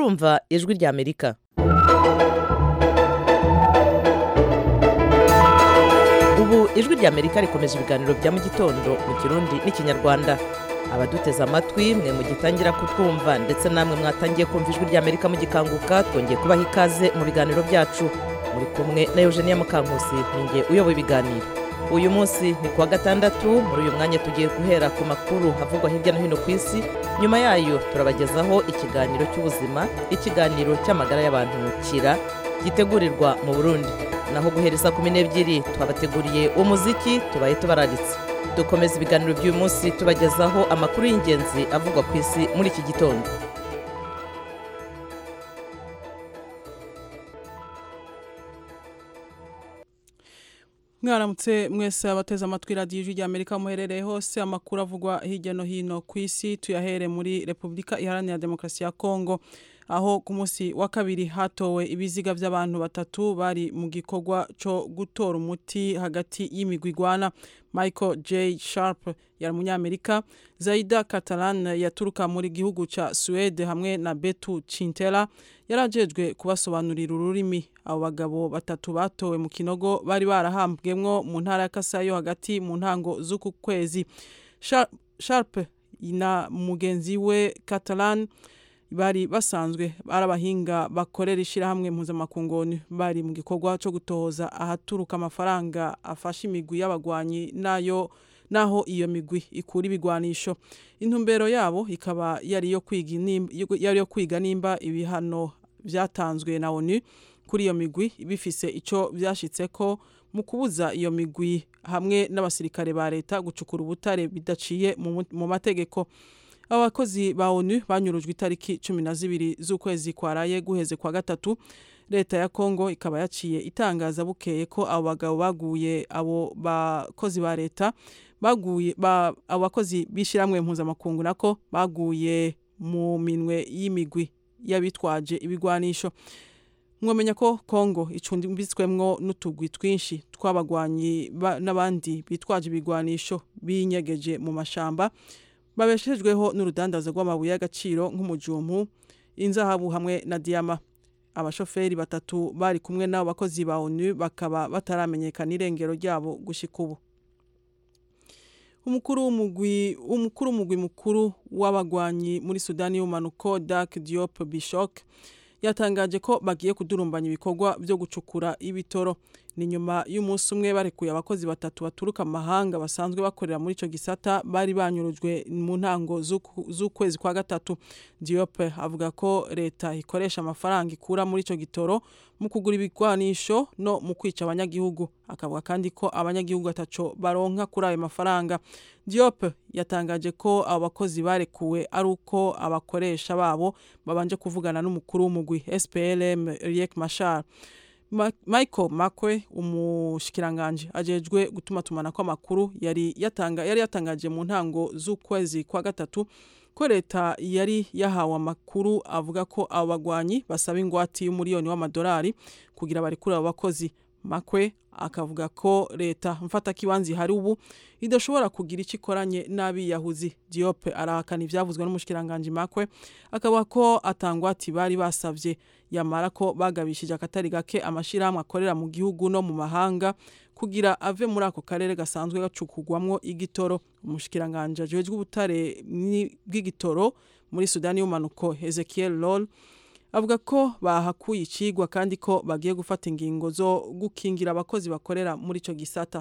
murumva ijwi rya amerika ubu ijwi rya amerika rikomeje ibiganiro bya mu gitondo mu kirundi n'ikinyarwanda abaduteze amatwi mwe mugitangira kutwumva ndetse namwe mwatangiye kumva ijwi rya amerika mugikanguka twongeye kubaha ikaze mu biganiro byacu muri kumwe na eugenia mukankusi ninjye uyoboye ibiganiro uyu munsi ni kuwa gatandatu muri uyu mwanya tugiye guhera ku makuru avugwa hirya no hino ku isi nyuma yayo turabagezaho ikiganiro cy'ubuzima ikiganiro cy'amagara y'abantu kira gitegurirwa mu burundi naho guhereza kumi n'ebyiri twabateguriye umuziki tubaye tubararitse dukomeza ibiganiro by'uyu munsi tubagezaho amakuru y'ingenzi avugwa ku isi muri iki gitondo mwaramutse mwese abateze amatwi radiyo ijwi ry'amerika muherereye hose amakuru avugwa hirya no hino ku isi tuyahere muri repubulika iharanira demokarasi ya kongo aho ku munsi wa kabiri hatowe ibiziga by'abantu batatu bari mu gikorwa cyo gutora umuti hagati y'imigwi igwana michael j sharp yari umunyamerika zaida catalan yaturuka muri gihugu cya suwede hamwe na betu cintera yari ajejwe kubasobanurira ururimi abo bagabo batatu batowe mu kinogo bari barahambwemwo mu ntara ya kasayo hagati mu ntango z'uku kwezi sharp na mugenzi we catalan bari basanzwe ari abahinga bakorera ishyirahamwe mpuzamakungu bari mu gikorwa cyo gutohoza ahaturuka amafaranga afasha imigwi y'abagwanyi nayo naho iyo migwi ikura ibigwanisho intumbero yabo ikaba yari iyo kwiga nimba ibihano byatanzwe na onu kuri iyo migwi bifise icyo byashyitse ko mu kubuza iyo migwi hamwe n'abasirikare ba leta gucukura ubutare bidaciye mu mategeko abakozi ba onu banyurujwe itariki cumi na zibiri z'ukwezi kwaraye guheze kwa gatatu leta ya kongo ikaba yaciye itangaza bukeye ko abo bagabo baguye abo bakozi ba leta baguye abo bakozi b'ishyirahamwe mpuzamakungu nako baguye mu minwe y'imigwi y'abitwaje ibigwanisho mwamenya ko kongo icumbitswemwo n'utugwi twinshi tw'abagwanyi n'abandi bitwaje ibigwanisho binyegeje mu mashamba babeshejweho n'urudandazo rw'amabuye y'agaciro nk'umujumpu inzahabu hamwe na diyama abashoferi batatu bari kumwe n'abo bakozi ba onu bakaba bataramenyekana irengero ryabo gushyika ubu umukuru w'umugwi mukuru w'abagwanyi muri sudani y'umanuko dak diop bishok yatangaje ko bagiye kudurumbanya ibikorwa byo gucukura ibitoro ni nyuma y'umunsi umwe barekuye abakozi batatu baturuka amahanga basanzwe bakorera muri icyo gisata bari banyurujwe mu ntango z'ukwezi kwa gatatu diyope avuga ko leta ikoresha amafaranga ikura muri icyo gitoro mu kugura ibigwanisho no mu kwica abanyagihugu akavuga kandi ko abanyagihugu bataco baronka kuri ayo mafaranga diyope yatangaje ko abo bakozi barekuwe ari uko abakoresha babo babanje kuvugana n'umukuru w'umugwi SPLM Riek Machar Michael Makwe umushikiranganje ajejwe gutuma tumana ko amakuru yari yatanga yari yatangaje mu ntango z'ukwezi kwa gatatu ko leta yari yahawe amakuru avuga ko abo bagwanyi basaba ingwati y'umuriyoni w'amadolari kugira barekure abo bakozi Makwe akavuga ko leta mfata kibanzi hari ubu idashobora kugira icyo ikoranye n'abiyahuzi Diop arahakana ibyavuzwe n'umushikiranganje Makwe akaba ko atangwati bari basavye yamara ko bagabishije akatari gake amashirahamwe akorera mu gihugu no mu mahanga kugira ave muri ako karere gasanzwe gacukugwamwo igitoro umushikiranganje ajejwe ubutare bw'igitoro muri Sudani y'umanuko Ezekiel Lol avuga ko bahakuye icigwa kandi ko bagiye gufata ingingo zo gukingira abakozi bakorera muri ico gisata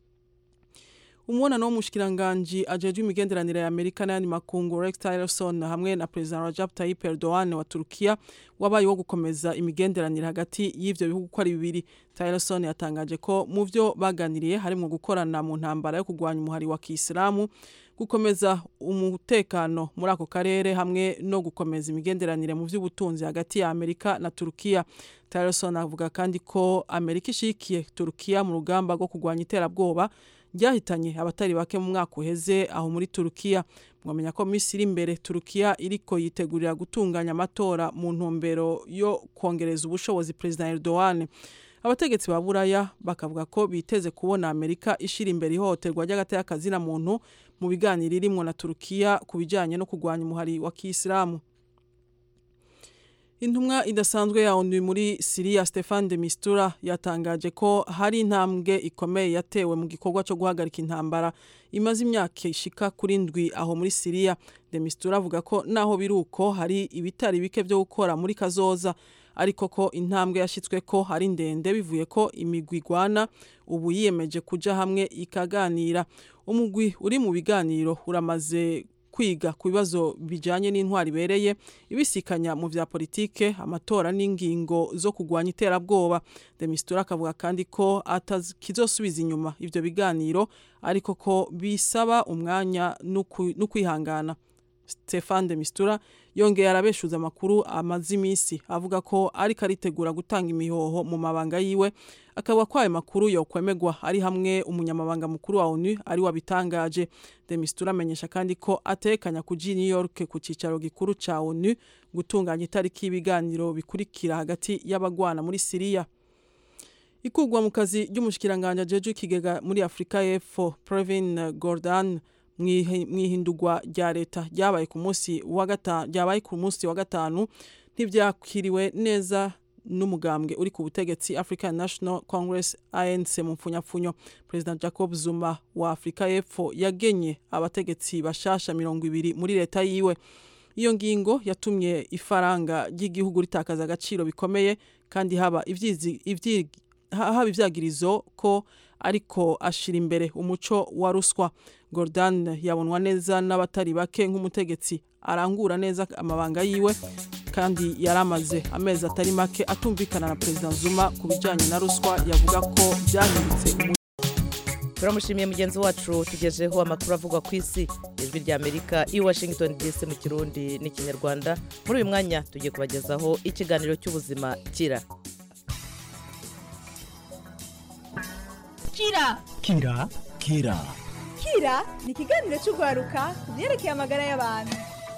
umubonano w'umushikiranganji ajejwe imigenderanire ya Amerika n'ayandi makungu Rex Tillerson hamwe na President Recep Tayyip Erdogan wa Turkiya wabaye wo gukomeza imigenderanire hagati y'ivyo bihugu ko ari bibiri Tillerson yatangaje ko mu vyo baganiriye harimo gukorana mu ntambara yo kurwanya umuhari wa Kisilamu gukomeza umutekano muri ako karere hamwe no gukomeza imigenderanire mu by'ubutunzi hagati ya Amerika na Turkiya Tillerson avuga kandi ko Amerika ishikiye Turkiya mu rugamba rwo kurwanya iterabwoba ryahitanye abatari bake mu mwaka uheze aho muri Turkiya mwamenya ko minsi iri imbere Turkiya iriko yitegurira gutunganya amatora mu ntumbero yo kongereza ubushobozi President Erdogan abategetsi ba buraya bakavuga ko biteze kubona amerika ishira imbere ihohoterwa ry'agateka muntu mu biganiro irimwo na turukiya ku bijyanye no kurwanya umuhari wa kisilamu Intumwa idasanzwe ya ONU muri Syria Stefan de Mistura yatangaje ko hari intambwe ikomeye yatewe mu gikorwa cyo guhagarika intambara imaze imyaka ishika kuri ndwi aho muri Syria. De Mistura avuga ko naho biruko hari ibitari bike byo gukora muri kazoza ariko ko intambwe yashitswe ko hari ndende bivuye ko imigwi igwana ubu yiyemeje kuja hamwe ikaganira umugwi uri mu biganiro uramaze kwiga ku bibazo bijanye n'intwari ibereye ibisikanya mu vya politike amatora n'ingingo zo kugwanya iterabwoba demistura akavuga kandi ko kizosubiza inyuma ivyo biganiro ariko ko bisaba umwanya n'ukwihangana Stefan de Mistura yongeye arabeshuza amakuru amaze iminsi avuga ko ariko aritegura gutanga imihoho mu mabanga yiwe akavuga ko ayo makuru yokwemegwa ari hamwe umunyamabanga mukuru wa ONU ari wabitangaje de Mistura amenyesha kandi ko atekanya kuji New York ku cicaro gikuru ca ONU gutunganya itariki y'ibiganiro bikurikira hagati y'abagwana muri Syria ikugwa mu kazi ry'umushikiranganje jeje ikigega muri Afrika y'Epfo Previn Gordhan mwihindurwa rya leta ryabaye ku munsi wa gatanu ryabaye ku munsi wa gatanu ntibyakiriwe neza n'umugambwe uri ku butegetsi African National Congress ANC mu mfunyapfunyo President Jacob Zuma wa Afrika y'Epfo yagenye abategetsi bashasha mirongo ibiri muri leta yiwe iyo ngingo yatumye ifaranga ry'igihugu ritakaza agaciro bikomeye kandi haba ivyizi ivyi haba ivyagirizo ko ariko ashira imbere umuco wa ruswa Gordon yabonwa neza n'abatari bake nk'umutegetsi arangura neza amabanga yiwe kandi yaramaze amezi atari make atumvikana na President Zuma ku bijanye na ruswa yavuga ko byahindutse turamushimiye mugenzi wacu tugejeho amakuru avugwa ku isi ijwi rya amerika i washington dc mu kirundi n'ikinyarwanda muri uyu mwanya tugiye kubagezaho ikiganiro cy'ubuzima kira kira kira kira kira ni ikiganiro cy'urwaruka ku byerekeye amagara y'abantu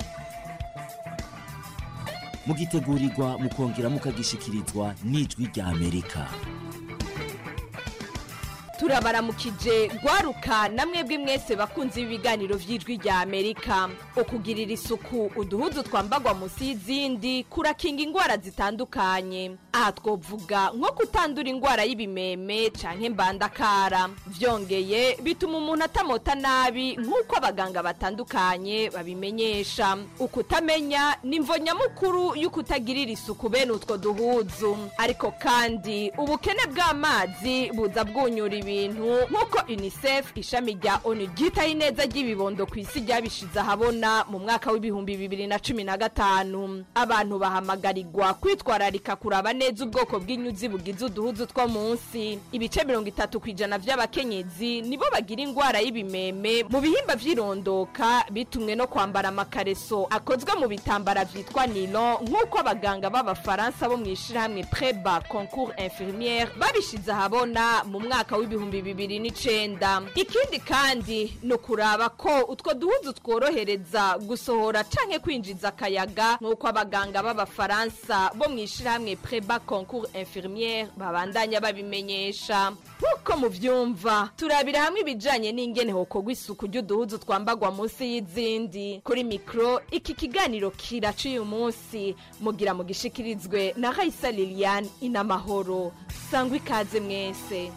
mugitegurirwa mukongera mukagishikirizwa n'ijwi rya amerika turabaramukije rwaruka namwe mwese bakunze ibiganiro by'ijwi rya amerika ukugirira isuku uduhudu twambagwa munsi y'izindi kurakinga indwara zitandukanye aha twovuga nko kutandura indwara y'ibimeme canke mbandakara vyongeye bituma umuntu atamota nabi nk'uko abaganga batandukanye babimenyesha ukutamenya ni imvo nyamukuru y'ukutagirira isuku bene utwo duhuzu ariko kandi ubukene bw'amazi buza bwunyura ibi ibintu nk'uko unicef ishami rya onu ryitaho ineza ry'ibibondo ku isi ryabishize ahabona mu mwaka w'ibihumbi bibiri na cumi na gatanu abantu bahamagarirwa kwitwararika kuraba neza ubwoko bw'inyuzi bugize uduhuzu two munsi ibice mirongo itatu ku ijana by'abakenyezi nibo bagira indwara y'ibimeme mu bihimba by'irondoka bitumwe no kwambara amakareso akozwe mu bitambara byitwa nilon nk'uko abaganga b'abafaransa bo mu ishyirahamwe preba concours infirmiere babishize ahabona mu mwaka w'ibihumbi ibihumbi bibiri n'icenda ikindi kandi ni ukuraba ko utwo duhuzu tworohereza gusohora canke kwinjiza akayaga nk'uko abaganga b'abafaransa bo mu ishyirahamwe preba concours infirmiere babandanya babimenyesha nk'uko muvyumva turabira hamwe ibijanye n'ingene hokorwa isuku ry'uduhuzu twambagwa munsi y'izindi kuri mikro iki kiganiro kiraca uyu munsi mugira mugishikirizwe na raisa liliane inamahoro sangwa ikaze mwese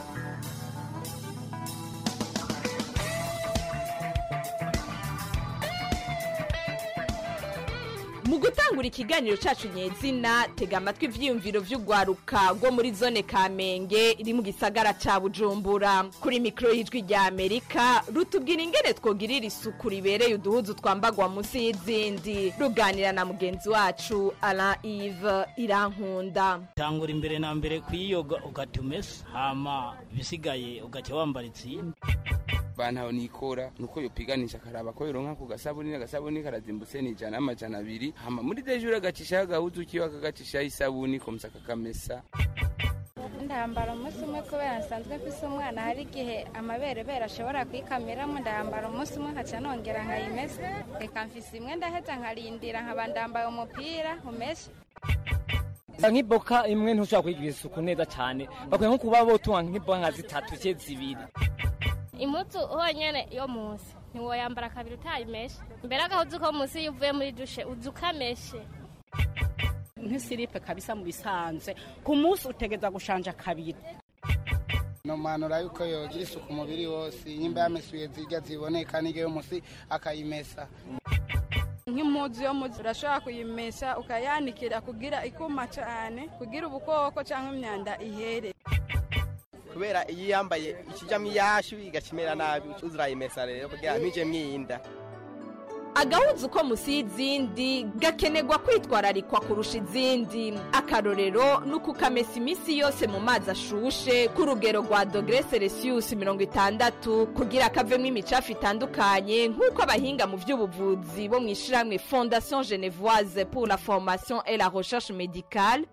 mu gutangura ikiganiro cyacu nyezina tega amatwi ibyiyumviro by'urwaruka rwo muri zone kamenge iri mu gisagara cya bujumbura kuri mikoro y'ijwi rya amerika rutubwira ingene twogirira isuku ribereye uduhuzu twambagwa munsi y'izindi ruganira na mugenzi wacu ara ive irankunda tangura imbere na mbere kuyiyoga ugahita umesa hama ibisigaye ugahita wambara izindi bantaho nikora nuko yopiganisha akaraba ko yoronka ku gasabuni agasabuni karazimbutse ni ijana n'amajana abiri hama muri dejure agacishaho agahuzu kiwe akagacishaho isabuni komsa kakamesa ndambara umunsi umwe kubera nsanzwe mfise umwana hari igihe amaberebere ashobora kwikamiramo ndambara umunsi umwe nkaca nongera nkayimesa reka mfise imwe ndaheza nkarindira nkaba ndambaye umupira umeshe nk'iboka imwe ntushobora kuyigira isuku neza cyane bakwiye nko kuba botunga nk'iboka nka zitatu cye zibiri impuzu honyine yo munsi ntiwoyambara kabiri utayimeshe mbere agahuzu ko munsi iyo uvuye muri dushe uza ukameshe nk'isiripe kabisa mu bisanzwe ku munsi utegeza gushanja kabiri nomanura yuko yogira isuku umubiri wose nyimba yamesuye zirya ziboneka n'igihe musi akayimesa nk'impuzu yo muzi urashobora kuyimesha ukayanikira kugira ikuma cyane kugira ubukoko cyangwa imyanda ihere kubera iyo yambaye ikijyamo iyashu igakimera nabi uzurayimesa rero kugira ntije mwiyinda agahuzu ko musi y'izindi gakenerwa kwitwararikwa kurusha izindi akarorero ni ukukamesa iminsi yose mu mazi ashushe ku rugero rwa dogere celsius mirongo itandatu kugira kavemo imicafu itandukanye nk'uko abahinga mu by'ubuvuzi bo mu ishyirahamwe fondation genevoise pour la formation et la recherche médicale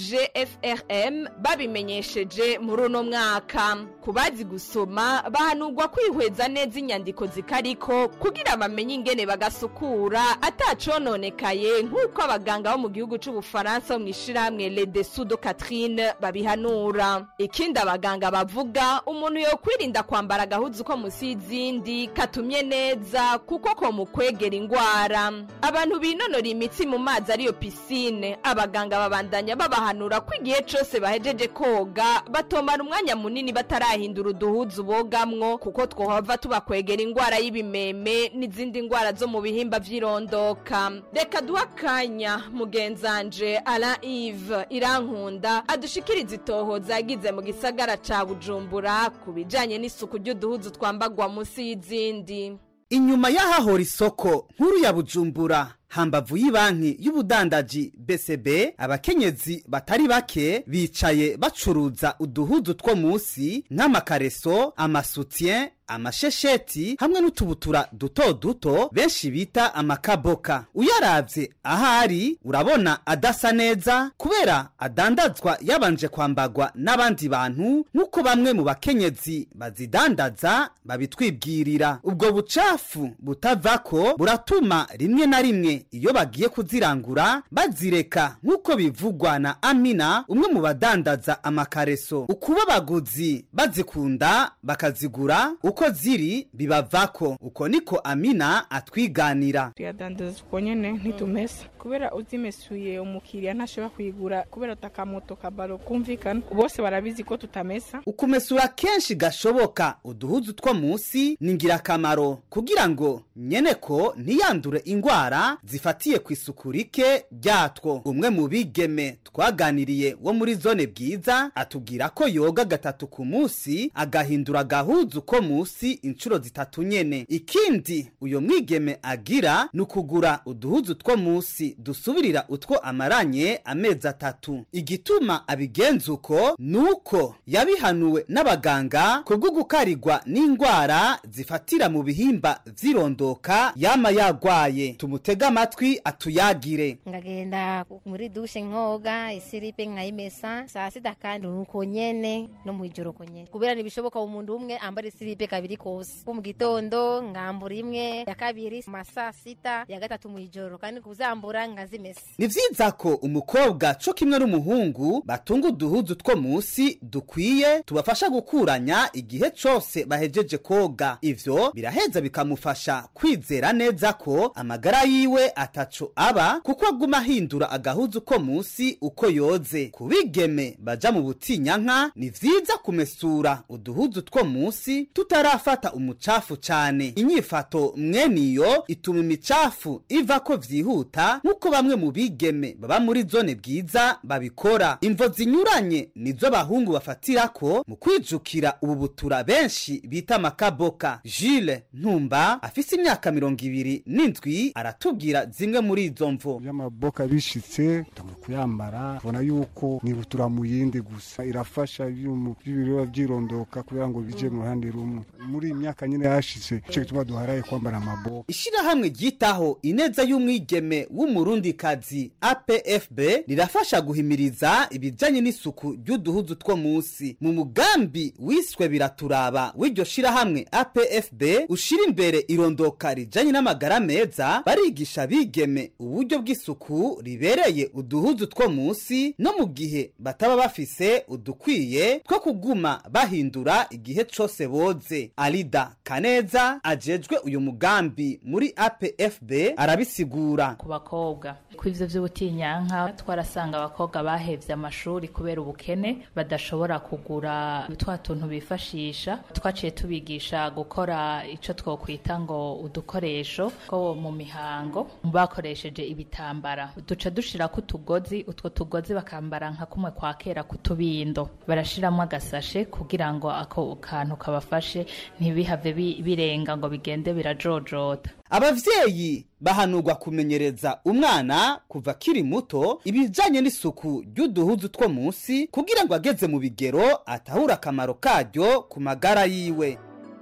fgfrm babimenyesheje muri uno mwaka ku bazi gusoma bahanurwa kwihweza neza inyandiko zikariko kugira bamenye ingene baga basukura atacononekaye nk'uko abaganga bo mu gihugu c'ubufaransa bo mu ishirahamwe le dessous de catherine babihanura ikindi abaganga bavuga umuntu yokwirinda kwambara agahuzu ko musi y'izindi katumye neza kuko ko mu kwegera ingwara abantu binonora imitsi mu mazi ariyo pisine abaganga babandanya babahanura ko igihe cose bahejeje koga batomara umwanya munini batarahindura uduhuzu bogamwo kuko twohava tubakwegera ingwara y'ibimeme n'izindi ngwara zo mu bihimba vy'irondoka reka duha akanya mugenzanje ala ive irankunda adushikiriza itohoza yagize mu gisagara ca bujumbura ku bijanye n'isuku ry'uduhuzu twambagwa musi y'izindi inyuma y'ahahora isoko nkuru ya bujumbura hambavu y'ibanki y'ubudandaji BCB abakenyezi batari bake bicaye bacuruza uduhuzu two munsi nk'amakareso amasutien amashesheti hamwe n'utubutura duto duto benshi bita amakaboka uyaravye ahari urabona adasa neza kubera adandazwa yabanje kwambagwa n'abandi bantu nk'uko bamwe mu bakenyezi bazidandaza babitwibwirira ubwo bucafu butavako buratuma rimwe na rimwe iyo bagiye kuzirangura bazireka nk'uko bivugwa na amina umwe mu badandaza amakareso ukuba abaguzi bazikunda bakazigura uko ziri bibavako uko niko amina atwiganira tuyadandaza uko nyene ntitumesa kubera uzimesuye umukiriya ntashobora kuyigura kubera utakamoto kabaro kumvikana bose barabizi ko tutamesa ukumesura kenshi gashoboka uduhuzu two munsi ni ingirakamaro kugira ngo nyene ko ntiyandure ingwara zifatiye ku isuku rike ryatwo umwe mu bigeme twaganiriye wo muri zone bwiza atubwira ko yoga gatatu ku munsi agahindura agahuzu ko munsi inshuro zitatu nyene ikindi uyo mwigeme agira ni ukugura uduhuzu two munsi dusubirira utwo amaranye amezi atatu igituma abigenza uko ni uko yabihanuwe n'abaganga kubwo gukarigwa n'indwara zifatira mu bihimba vy'irondoka yama yagwaye tumutega amatwi atuyagire ngagenda muri dushe nkoga isiripe nkayimesa saa sita kandi nuko nyene no mwijoro ko nyene kubera ntibishoboka umuntu umwe ambara isiripe kabiri kose ko mu gitondo ngambura imwe ya kabiri masaa sita ya gatatu mwijoro kandi kuzambura nkazimesa ni vyiza ko umukobwa co kimwe n'umuhungu batunga uduhuzu two munsi dukwiye tubafasha gukuranya igihe cose bahejeje koga ivyo biraheza bikamufasha kwizera neza ko amagara yiwe ataco aba kuko aguma ahindura agahuzu ko munsi uko yoze kubigeme baja mu butinyanka ni vyiza kumesura uduhuzu two munsi tutarafata umucafu cane inyifato mweniyo ituma imicafu iva ko vyihuta nk'uko bamwe mu bigeme baba muri zone bwiza babikora imvo zinyuranye nizo abahungu bafatirako mu kwijukira ubu butura benshi bita makaboka jules ntumba afise imyaka mirongo ibiri n'indwi aratubwira zimwe muri izo mvo y'amaboka bishitse tugomba kuyambara ubona yuko nibutura mu yindi gusa irafasha ibiro vyirondoka kugira ngo bije mu ruhande rumwe muri iyi myaka nyine yashize ico gituma duharaye kwambara amaboka ishirahamwe ryitaho ineza y'umwigeme w'umurundikazi apfb rirafasha guhimiriza ibijanye n'isuku ry'uduhuzu two munsi mu mugambi wiswe biraturaba w'iryo shirahamwe apfb ushira imbere irondoka rijanye n'amagara meza barigisha bigeme uburyo bw'isuku ribereye uduhuzu two munsi no mu gihe bataba bafise udukwiye two kuguma bahindura igihe cose boze alida kaneza ajejwe uyu mugambi muri apfb arabisigura ku bakobwa ku ivyo vy'ubutinyanka twarasanga abakobwa bahevye amashuri kubera ubukene badashobora kugura twa tuntu bifashisha twaciye tubigisha gukora ico twokwita ngo udukoresho two mu mihango bakoresheje ibitambara duca dushirako utugozi utwo tugozi bakambara nka kumwe kwa kera kutubindo barashiramwo agasashe kugira ngo ako kantu kabafashe ntibihave bi- birenga ngo bigende birajojota abavyeyi bahanurwa kumenyereza umwana kuva akiri muto ibijanye n'isuku ry'uduhuzu two munsi kugira ngo ageze mu bigero atahure akamaro karyo ku magara yiwe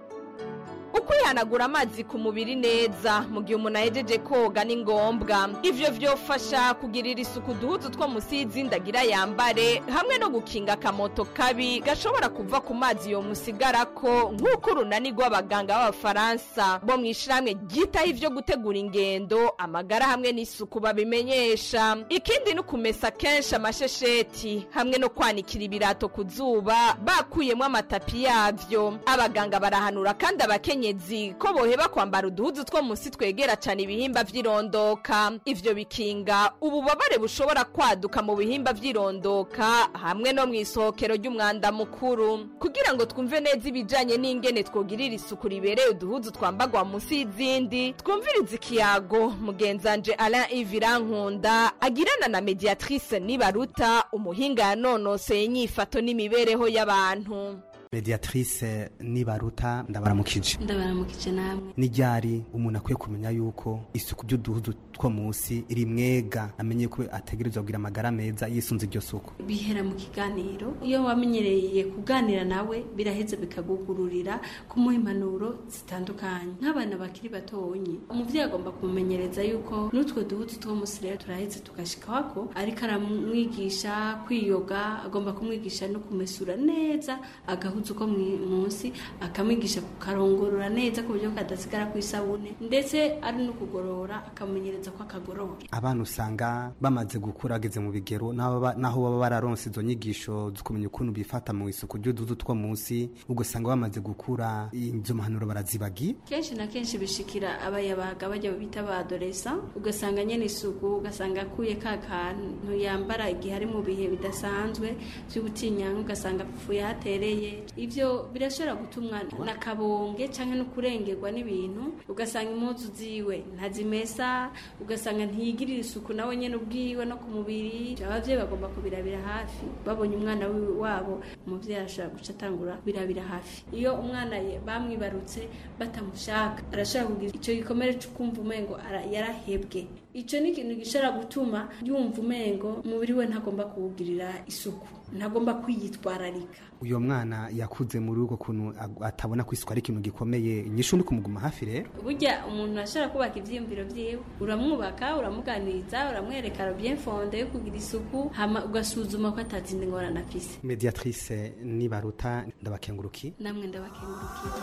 ukwihanagura amazi ku mubiri neza mu gihe umuntu ahejeje koga ni ngombwa ivyo vyofasha kugirira isuku uduhuzu two musi y'inzindagira yambare hamwe no gukinga akamoto kabi gashobora kuva ku mazi yo musigarako nk'uko urunani rw'abaganga b'abafaransa bo mu ishirahamwe ryitaho ivyo gutegura ingendo amagara hamwe n'isuku babimenyesha ikindi ni ukumesa kenshi amashesheti hamwe no kwanikira ibirato ku zuba bakuyemo amatapi yavyo abaganga barahanura kandi abakenyezi ko boheba kwambara uduhuzu two munsi twegera cyane ibihimba vy'irondoka ivyo bikinga ububabare bushobora kwaduka mu bihimba vy'irondoka hamwe no mu isohokero ry'umwanda mukuru kugira ngo twumve neza ibijanye n'ingene twogirira isuku ribereye uduhuzu twambagwa munsi y'izindi twumviriza ikiyago mugenzanje alain ivirankunda agirana na mediatrice nibaruta umuhinga yanonoseye inyifato n'imibereho y'abantu mediatrice nibaruta ndabaramukije ndabaramukije namwe ni ryari umuntu akwiye kumenya yuko isuku by'uduhuzu two munsi iri mwega amenye ko ategerezwa kugira amagara meza yisunze iryo suku bihera mu kiganiro iyo wamenyereye kuganira nawe biraheze bikagugururira kumuha impanuro zitandukanye nk'abana bakiri batonyi umuvyeyi agomba kumumenyereza yuko n'utwo duhuzu two munsi rero turaheze tugashikawako ariko aramwigisha kwiyoga agomba kumwigisha no kumesura neza agahuzu ko mwi- munsi akamwigisha kukarongorora neza ku buryo kadasigara ku isabune ndetse ari no kugorora akamumenyereza ko akagorora abana usanga bamaze gukura ageze mu bigero n'aho baba- n'aho baba bararonse izo nyigisho zo kumenya ukuntu bifata mu isuku ry'uduhuzu two munsi ugasanga bamaze gukura izo mpanuro barazibagiye kenshi na kenshi bishikira abayabaga bajya bita ba adolesa ugasanga nyene isuku ugasanga akuye ka kantu yambara igihe ari mu bihe bidasanzwe vy'ubutinyanka ugasanga apfuye hatereye ivyo birashobora gutumwa na kabonge canke no kurengerwa n'ibintu ugasanga impuzu ziwe ntazimesa ugasanga ntiyigirira isuku nawe nyene ubwiwe no ku mubiri abavyeyi bagomba kubirabira hafi babonye umwana wi- wabo umuvyeyi arashobora guca atangura birabira hafi iyo umwana ye- bamwibarutse batamushaka arashobora kugira ico gikomere co kumva umengo ara- yarahebwe ico ni ikintu gishobora gutuma yumva umengo umubiri we ntagomba kuwugirira isuku ntagomba kwiyitwararika uyo mwana yakuze muri ubwo kuntu ag- atabona ko isuku ari ikintu gikomeye inyishu ni kumuguma hafi rero burya umuntu ashobora kubaka ivyiyumviro vyiwe uramwubaka uramuganiriza uramwereka bien fonde yo kugira isuku hama ugasuzuma ko atazindi ngorane afise mediatrice nibaruta ndabakenguruki namwe ndabakengurukira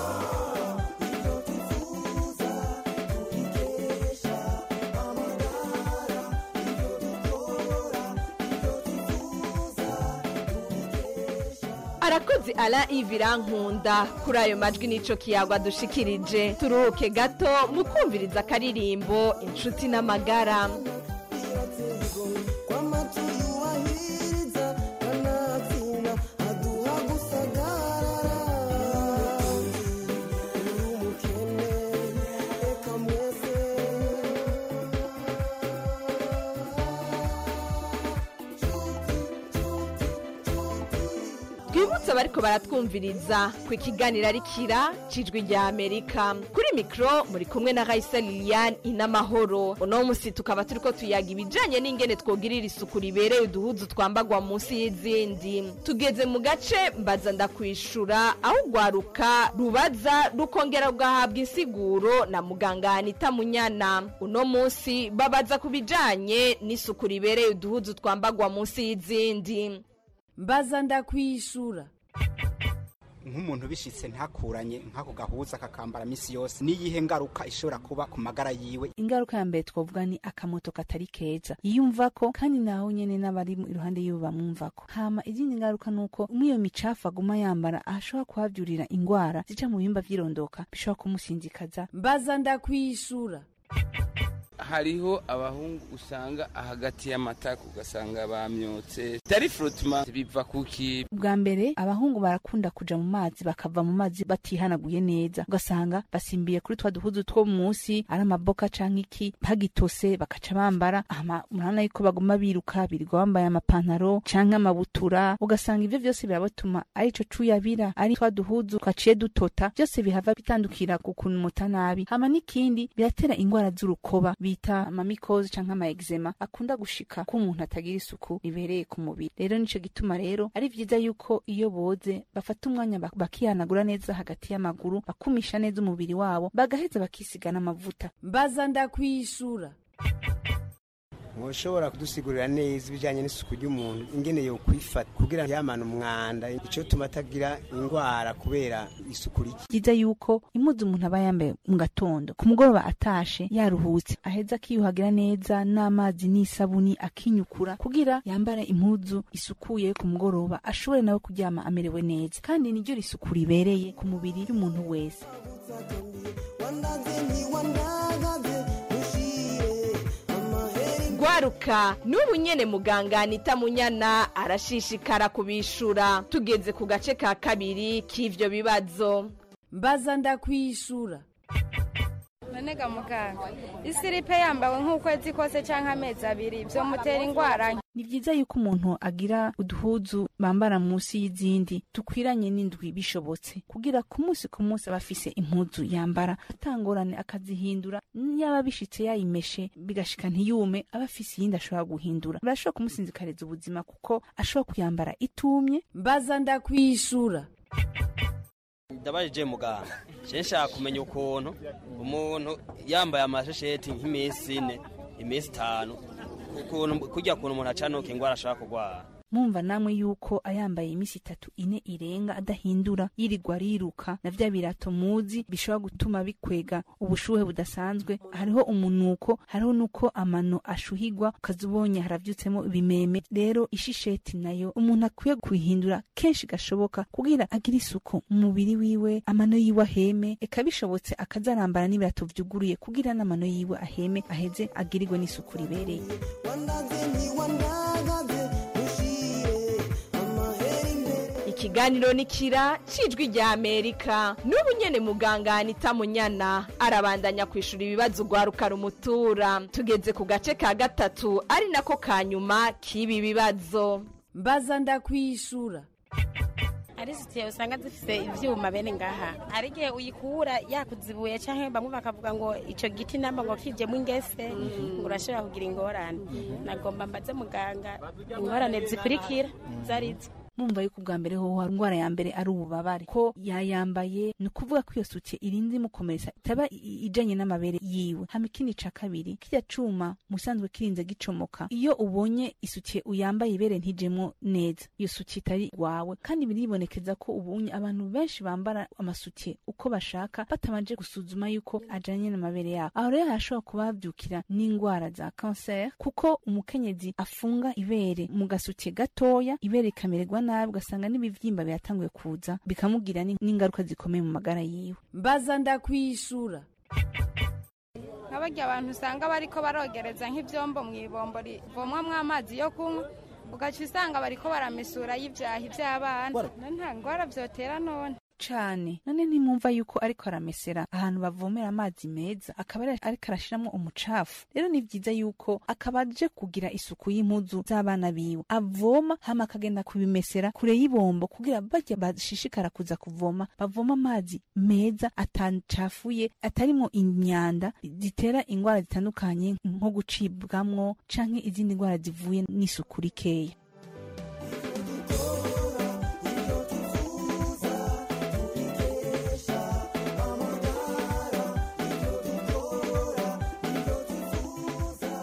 arakoze ala ivirankunda kuri ayo majwi n'ico kiyagwa dushikirije turuhuke gato mu kumviriza akaririmbo inshuti n'amagara twibutse abariko baratwumviriza ku ikiganiro ari kira cijwi rya amerika kuri mikro muri kumwe na raisa lilian inamahoro uno musi tukaba turiko tuyaga ibijanye n'ingene twogirira isuku ribereye uduhuzu twambagwa munsi y'izindi tugeze mu gace mbaza ndakwishura aho ugwaruka rubaza rukongera rugahabwa insiguro na muganga anita munyana uno musi babaza ku bijanye n'isuku ribereye uduhuzu twambagwa munsi y'izindi mbaza ndakwishura nk'umuntu bishitse ntakuranye nk'ako gahuza kakambara misi yose niyihe ngaruka ishobora kuba ku magara yiwe ingaruka ya mbere twavuga ni akamoto katari keza yiyumvako kandi nawe nyene n'abari iruhande yiwe bamwumvako hama izindi ngaruka nuko mw'iyo micafu aguma yambara ahashobora kuhavyurira ingwara zica mu bihimba vy'irondoka bishobora kumusinzikaza mbaza ndakwishura hariho abahungu usanga hagati y'amatako ugasanga bamyotse dari frotma biva kuki bwa mbere abahungu barakunda kuja mu mazi bakava mu mazi batihanaguye neza ugasanga basimbiye kuri twa duhuzu two munsi ari amaboka canke iki bagitose bakaca bambara ama murabona yuko baguma biruka birirwa bambaye amapantaro canke amabutura ugasanga ivyo vyose birabatuma ari ico cuyabira ari twa duhuzu twaciye dutota vyose bihava bitandukira ku kunumuta nabi hama n'ikindi biratera ingwara z'urukoba bita amamikozi canke ama eczema akunda gushika ko umuntu atagira isuku ribereye ku mubiri rero nico gituma rero ari vyiza yuko iyo boze bafata umwanya bak- bakihanagura neza hagati y'amaguru bakumisha neza umubiri wabo bagaheza bakisiga n'amavuta mbaza ndakwishura mushobora kudusigurira neza ibijyanye n'isuku ry'umuntu ingene yo kwifata kugira yamana umwanda icyo tuma atagira indwara kubera isuku rike vyiza yuko impuzu umuntu aba yambaye mu gatondo ku mugoroba atashe yaruhutse aheza akiyuhagira neza n'amazi n'isabuni akinyukura kugira yambara impuzu isukuye ku mugoroba ashobore nawe kuryama amerewe neza kandi niryo risuku ribereye ku mubiri y'umuntu wese gwaruka n'ubu nyene muganga anita munyana arashishikara kubishura tugeze ku gace ka kabiri k'ivyo bibazo mbaza ndakwishura none ga muganga isiripe yambawe nk'ukwezi kose canke amezi abiri vyomutera ingwara ni vyiza yuko umuntu agira uduhuzu bambara munsi y'izindi dukwiranye n'indwi bishobotse kugira ku munsi ku munsi aba afise impuzu yambara atangorane akazihindura yaba bishitse yayimeshe bigashika ntiyume aba afise iyindi ashobora guhindura birashobora kumusinzikariza ubuzima kuko ashobora kuyambara itumye mbaza ndakwishura ndabajije muganga je nshaka kumenya ukuntu umuntu yambaye amashesheti nk'iminsi ine iminsi itanu ukuntu kurya kuntu umuntu acanuka ingwara ashobora kurwara mumva namwe yuko ayambaye imisi itatu ine irenga adahindura yirirwa ariruka na vya birato muzi bishobora gutuma bikwega ubushuhe budasanzwe hariho umunuko hariho nuko amano ashuhigwa ukaza ubonye haravyutsemo ibimeme rero ishisheti nayo umuntu akwiye kuyihindura kenshi gashoboka kugira agire isuku mu mubiri wiwe amano yiwe aheme eka bishobotse akazarambara n'ibirato vyuguruye kugira n'amano yiwe aheme aheze agirirwe n'isuku ribereye ikiganiro ni kira cijwi rya amerika n'ubu nyene muganga anita munyana arabandanya kwishura ibibazo ugwaruka rumutura tugeze ku gace ka gatatu ari nako ka nyuma k'ibi bibazo mbaza ndakwishura ari sitiye usanga zifise ivyuma bene ngaha hari igihe uyikura yakuzibuye canke bamwe bakavuga ngo ico giti namba ngo kijemwo ingese ngo urashobora kugira ingorane nagomba mbaze muganga ingorane zikurikira zarizo mumva yuko ubwa mbere hoho hari indwara ya mbere ari ububabare ko yayambaye ni ukuvuga ko iyo sutiye irinze imukomeretsa itaba i- ijanye n'amabere yiwe hama ikindi ca kabiri kirya cuma musanzwe kirinze gicomoka iyo ubonye isutiye uyambaye ibere ntijemwo neza iyo sutiye itari wawe kandi biribonekeza ko ubunye abantu benshi bambara amasutiye uko bashaka batabanje gusuzuma yuko ajanye n'amabere yabo aho rero harashobora kuba havyukira n'indwara za kanseri kuko umukenyezi afunga ibere mu gasutiye gatoya ibere rikamererwa nabi ugasanga n'ibivyimba biratanguye kuza bikamugira ni- n'ingaruka zikomeye mu magara yiwe mbaza ndakwishura nk'abarya abantu usanga bariko barogereza nk'ivyombo mu ibombo rivomwamwo amazi yo kunywa ugaca usanga bariko baramesura y'ivyahi vy'abana none nta ngwara vyotera none cane none ntimwumva yuko ariko aramesera ahantu bavomera amazi meza akaba ari- ariko arashiramwo umucafu rero ni vyiza yuko akaba aje kugira isuku y'impuzu z'abana biwe avoma hama akagenda kubimesera kure y'ibombo kugira barya bashishikara kuza kuvoma bavoma amazi meza atacafuye atarimwo imyanda zitera ingwara zitandukanye nko gucibwamwo canke izindi ngwara zivuye n'isuku rikeya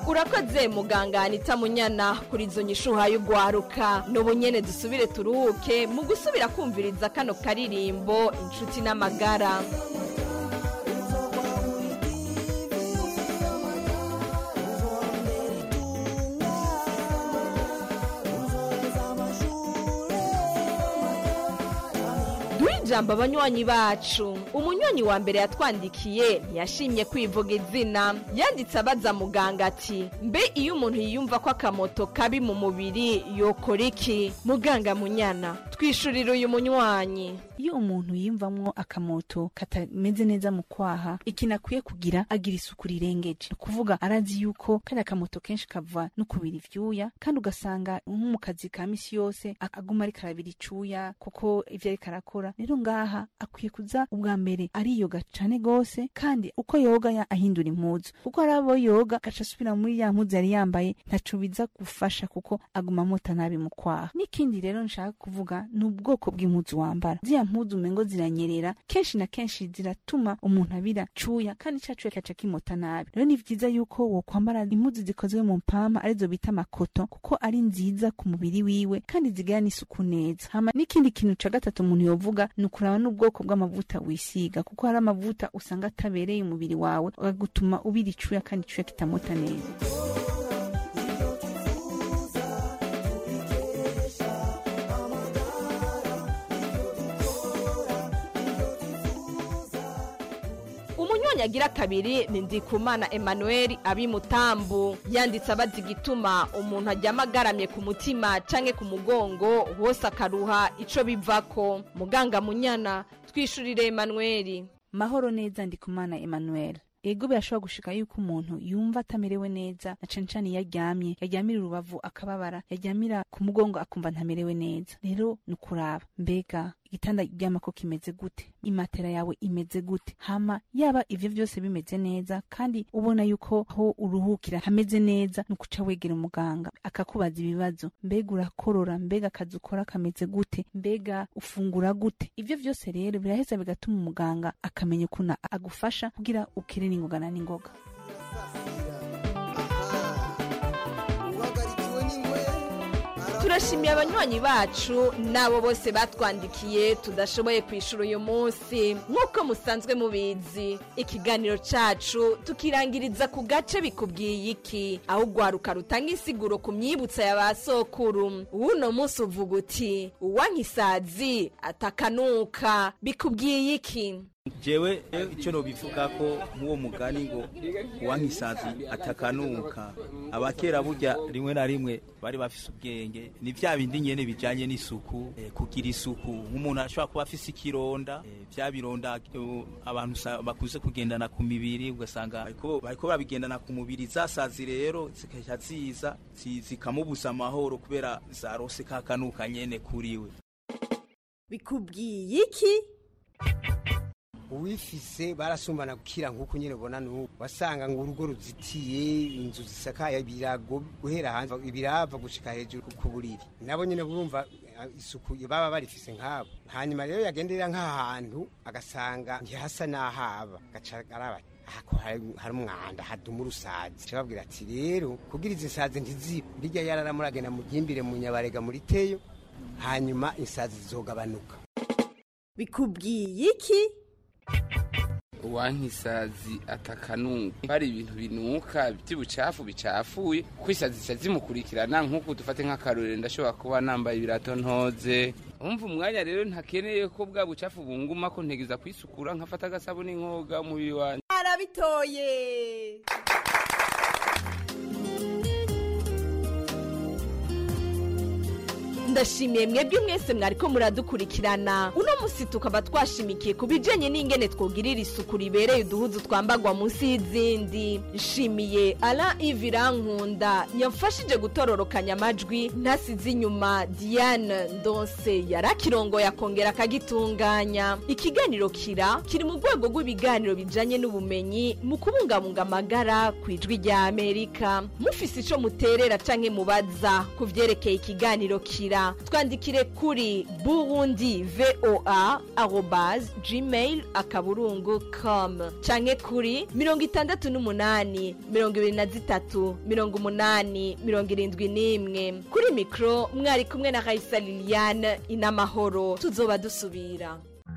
urakoze muganga anita munyana kuri izo nyishuha y'ugwaruka n'ubu nyene dusubire turuhuke mu gusubira kumviriza kano karirimbo inshuti n'amagara duhe ijambo abanywanyi bacu umunywanyi wa mbere yatwandikiye ntiyashimye kwivuga izina yanditse abaza muganga ati mbe iyo umuntu yiyumva ko akamoto kabi mu mubiri yokora iki muganga munyana twishurira uyu munywanyi iyo umuntu yiyumvamwo akamoto katameze neza mu kwaha ikintu akwiye kugira agira isuku rirengeje ni ukuvuga arazi yuko kariya akamoto kenshi kava no kubira ivyuya kandi ugasanga nko mu kazi ka misi yose a- aguma ariko arabira icuya kuko ivyo ariko arakora rero ngaha akwiye kuza ubwa mbere ariyoga cane gose kandi uko yoga ya- ahindura impuzu kuko hari abo yoga agaca asubira muri ya mpuzu yari yambaye ntaco biza gufasha kuko aguma amota nabi mu kwaha n'ikindi rero nshaka kuvuga ni ubwoko bw'impuzu wambara ziriya mpuzu umengo ziranyerera kenshi na kenshi ziratuma umuntu abira cuya kandi ca cuya kaca kimota nabi rero ni vyiza yuko wokwambara impuzu zikozwe mu mpama arizo bita amakoto kuko ari nziza ku mubiri wiwe kandi zigira n'isuku neza hama n'ikindi kintu ca gatatu umuntu yovuga ni ukuraba n'ubwoko bw'amavuta wisiga kuko hari amavuta usanga atabereye umubiri wawe agutuma ubira icuya kandi icuya kitamota neza umunywanyi agira kabiri ni ndikumana emmanuel abimutambu yanditse abaza igituma umuntu aryama agaramye ku mutima canke ku mugongo hose akaruha ico bivako muganga munyana twishurire emmanuel mahoro neza ndikumana emmanuel ego birashobora gushika yuko umuntu yumva atamerewe neza na cane cane iyo aryamye yaryamira urubavu akababara yaryamira ku mugongo akumva ntamerewe neza rero ni ukuraba mbega igitanda uryamako kimeze gute imatera yawe imeze gute hama yaba ivyo vyose bimeze neza kandi ubona yuko aho uruhukira hameze neza ni ukuca wegera umuganga akakubaza ibibazo mbega urakorora mbega akazi ukora kameze gute mbega ufungura gute ivyo vyose rero biraheza bigatuma umuganga akamenya ukuntu agufasha kugira ukire n'ingoga na n'ingoga turashimiye abanywanyi bacu n'abo bose batwandikiye tudashoboye kwishura uyu munsi nk'uko musanzwe mubizi ikiganiro cacu tukirangiriza ku gace bikubwiye iki aho ugwaruka rutanga insiguro ku myibutsa ya ba sokuru w'uno munsi uvuga uti uwankisazi atakanuka bikubwiye iki jewe icyo nobivuga ko nk'uwo mugani ngo uwankisazi atakanuka abakera burya rimwe na rimwe bari bafise ubwenge ni vya bindi nyene bijanye n'isuku eh, kugira isuku nk'umuntu ashobora kuba afise ikironda eh, vya bironda eh, abantu usa- bakuze kugendana ku mibiri ugasanga bariko bariko babigendana ku mubiri zasazi rero zikaja ziza zi- zikamubuza amahoro kubera zarose kakanuka nyene kuriwe bikubwiye iki uwifise barasumbana gukira nk'uko nyine ubona n'ubu wasanga ngo urugo ruzitiye inzu zisakaye ibirago guhera hanze ibirava gushika hejuru ku buriri nabo nyine burumva eh, isuku baba barifise nk'abo hanyuma rero yagenderera nk'ahantu agasanga ntihasa n'ahaba agaca araba ako hari hari umwanda haduma urusazi aca babwira ati rero kugira izi nsazi ntizibe rirya yararamuragenda mugimbire mu nyabarega muri teyo hanyuma insazi zizogabanuka bikubwiye iki uwankisazi atakanuka hari ibintu binuka by'ubucafu bicafuye kuko isazi zica zimukurikirana nk'uko dufate nk'akarorero ndashobora kuba nambaye ibirato ntoze umva umwanya rero ntakeneye ko bwa bucafu bunguma ko ntegeza kwisukura nkafata agasabuni nkoga umubiri wanjye arabitoye ndashimiye mwebwe mwese mwariko muradukurikirana uno musi tukaba twashimikiye ku bijanye n'ingene twogirira isuku ribereye uduhuzu twambagwa munsi y'izindi nshimiye ala ivirankunda yamfashije gutororokanya amajwi ntasize inyuma diane ndonse yarakirongoye akongera akagitunganya ikiganiro kira kiri mu rwego rw'ibiganiro bijanye n'ubumenyi mu kubungabunga amagara ku ijwi rya amerika mufise ico muterera canke mubaza ku vyerekeye ikiganiro kira kutwandikira twandikire kuri burundi voa arobase gmail akaburungu com canke kuri mirongo itandatu n'umunani mirongo ibiri na zitatu mirongo umunani mirongo irindwi n'imwe kuri mikoro mwari kumwe na raisa liliane inamahoro tuzoba dusubira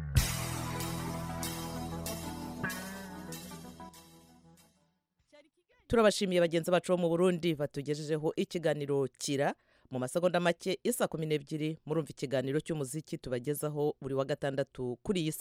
turabashimiye bagenzi bacu bo mu burundi batugejejeho ikiganiro kira mu masegonda make isa kumi n'ebyiri murumva ikiganiro cy'umuziki tubagezaho buri wa gatandatu kuri iyi